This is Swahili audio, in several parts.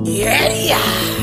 Yeah.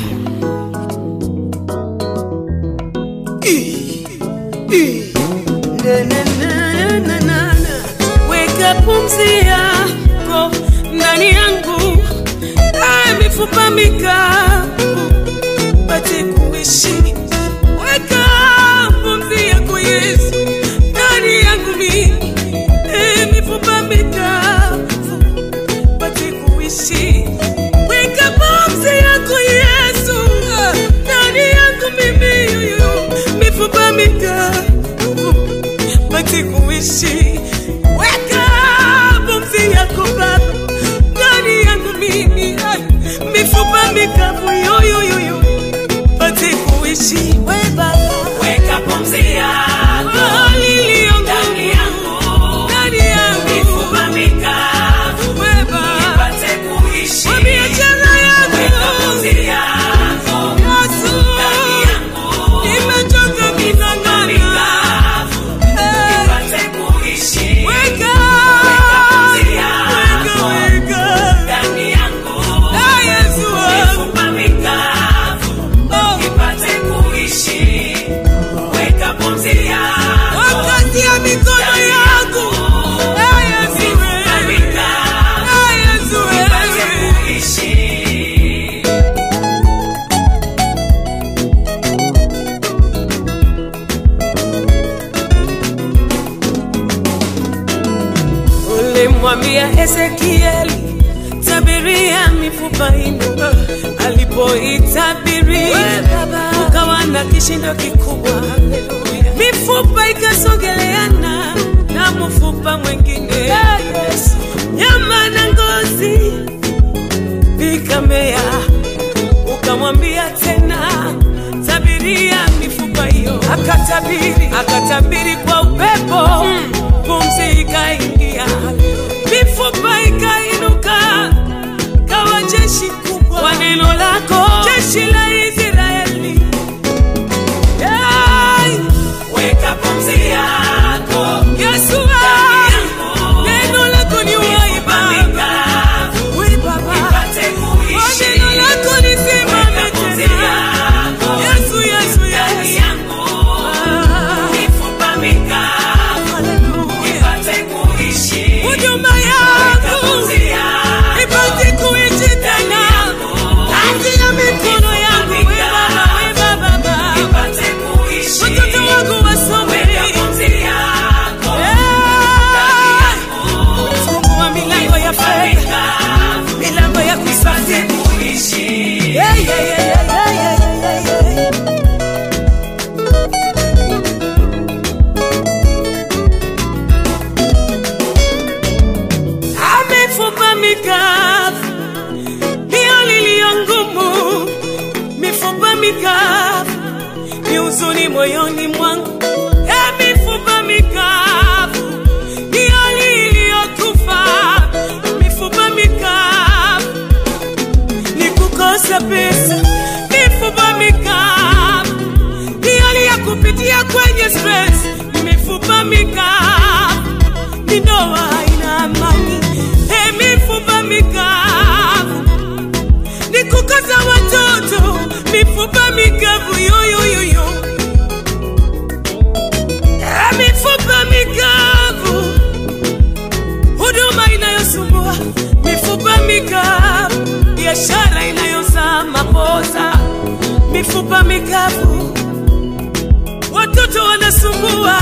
Na, na, na, na, na, na. Weka pumzi yako ndani yangu, Aya mifupa mikavu pate kuishi. Weka pumzi yako Yesu ndani yangu mimi, Aya mifupa mikavu pate kuishi. Weka pumzi yako Yesu ndani yangu mimi, yuyu mifupa mikavu pate kuishi. Weka pumzi yako Baba ndani yangu mimi, ai, mifupa mikavu yoyoyoyo pate kuishi. We Baba, Weka pumzi yako iliyo ndani yangu, ndani yangu mifupa mikavu We Baba, ipate kuishi. kwa biashara Weka yangu pumzi yako Yesu, ndani yangu, nimechoka mifupa kung'ang'ana. mikavu Eh, ipate kuishi. Weka, pumzi weka, yako weka. Ndani yangu, Ah, Yesu wangu. mifupa mikavu Oh, ipate kuishi. Weka pumzi yako wakati ya mikono yangu Ah, Yesu mifupa wewe. mikavu Ah, Yesu ipate wewe. kuishi. ulimwambia Ezekieli, tabiria mifupa inu. Alipoitabiri ukawa na kishindo kikubwa, mifupa ikasogeleana na mfupa mwingine, nyama na ngozi vikamea. Ukamwambia tena, tabiria mifupa hiyo. Akatabiri, akatabiri kwa upepo, pumzi ikaingia, mifupa ikainuka, kawa jeshi kubwa kwa neno lako, jeshi la Israeli. Yai, Weka pumzi yako Yesu wangu, neno lako ni uhai mifupa Baba, mikavu we Baba, ipate kwa kuishi. neno lako nisimame Weka pumzi tena. yako Yesu, Yesu, ndani Yesu. yangu, Ah, mifupa mikavu hallelujah. ipate kuishi. huduma Weka yako pumzi yako ipate kuishi tena kati ya mikono yangu we Baba, we Baba, Baba. ipate kuishi. watoto wangu wasome Weka pumzi yako Eh, fungua milango ya fedha mikavu milango ya ipate kusafiri kuishi. Yeah, yeah, yeah, yeah, yeah, yeah, yeah, yeah. Amefupa mikavu hiyo liliyo ngumu, mifupa mikavu ni huzuni moyoni mwangu. E, mifupa mikavu hiyo liliyokufa, mifupa mikavu ni kukosa pesa, mifupa mikavu ni hali ya kupitia kwenye stress, mifupa mikavu ni ndoa haina amani, hey, mifupa mikavu ni kukosa watoto, mifupa mikavu yoyoyoyo, hey, mifupa mikavu huduma inayosumbua, mifupa mikavu, biashara inayozaa makosa, mifupa mikavu, watoto wanasumbua,